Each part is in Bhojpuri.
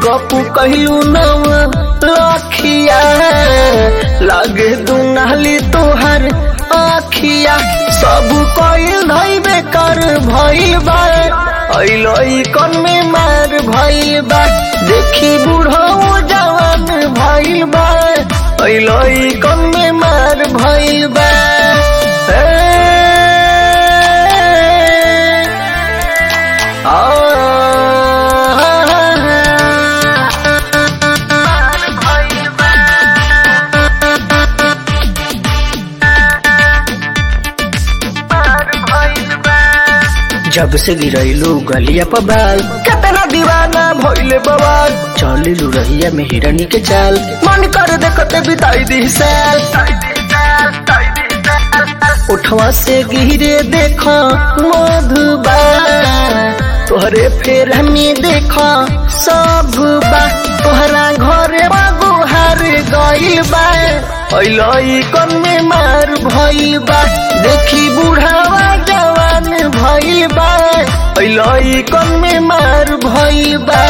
मेकअप कहलू नव लखिया लागे दुनाली तोहर आखिया सब कइल धइबे कर भइल बा अइलई कन में मार भइल बा देखी बूढ़ो जवान भइल बा अइलई कन में मार भइल बा ए, जब से गिरैलू गलिया पर बाल कितना दीवाना भइले बवाल चलिलू रहिया में हिरनी के चाल मन कर देखते बिताई दी साल उठवा से गिरे देखो मधुबा तोहरे फेर हमें देखो सब बा तोहरा घरे बागुहार गइल बा अइलई कन में मार भइल बा देखी बुढ़ावा जवान भइल बा अइलई कन में मार भइल बा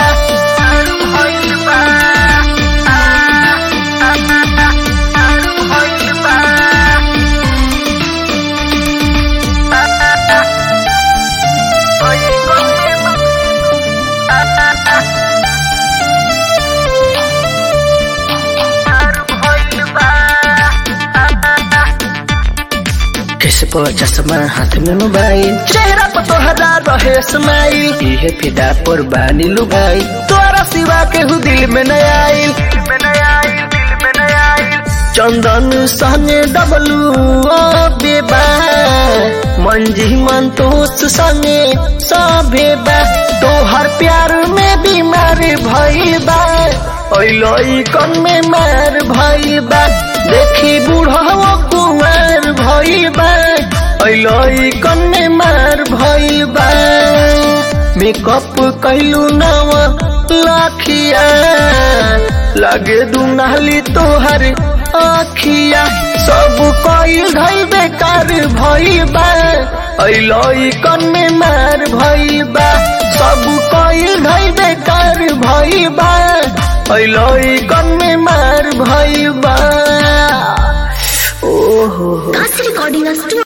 किस पर चश्मा हाथ में मोबाइल चेहरा पर तोहरा रहे स्माइल इहे फिदा पर बानी लुगाई तोरा सिवा के हु दिल में न आइल चंदन संगे डबलू ओ बेबा मंजी मन तोस संगे सभे बा तोहर प्यार में बीमार भइल बा अइलई कन में मार भइल बा देखी बूढ़वा कुमार भइल बा अइलई कन में मार भइल बा मेकअप कैलू नव लाखिया लागे दुनाली तोहर आखिया सब कइल धई बेकार भइल बा अइलई कन में मार भइल बा सब कइल धई बेकार भइल बा अइलई कन में मार भइल बा ओहो That's recording us too.